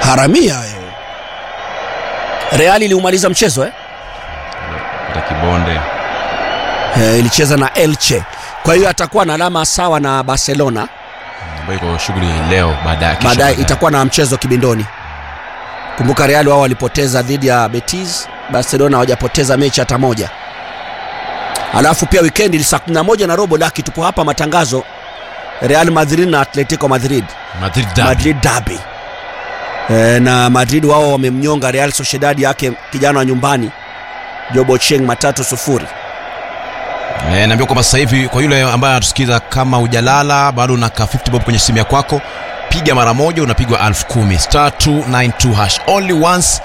haramia wewe. Real iliumaliza mchezo eh? Ita kibonde Eh, ilicheza na Elche, kwa hiyo atakuwa na alama sawa na Barcelona. ambayo iko shughuli leo baadaye kesho baadaye itakuwa na mchezo kibindoni. Kumbuka Real wao walipoteza dhidi ya Betis, Barcelona hawajapoteza mechi hata moja. Alafu pia wikendi saa 11 na robo laki tupo hapa matangazo Real Madrid na Atletico Madrid Madrid derby. Madrid derby. E, na Madrid wao wamemnyonga Real Sociedad yake kijana wa nyumbani Jobo Cheng matatu sufuri. Eh, naambia kwamba sasa hivi kwa yule ambaye anatusikiza kama hujalala bado unaka 50 bob kwenye simu ya kwako piga mara moja unapigwa elfu kumi star 292 hash only once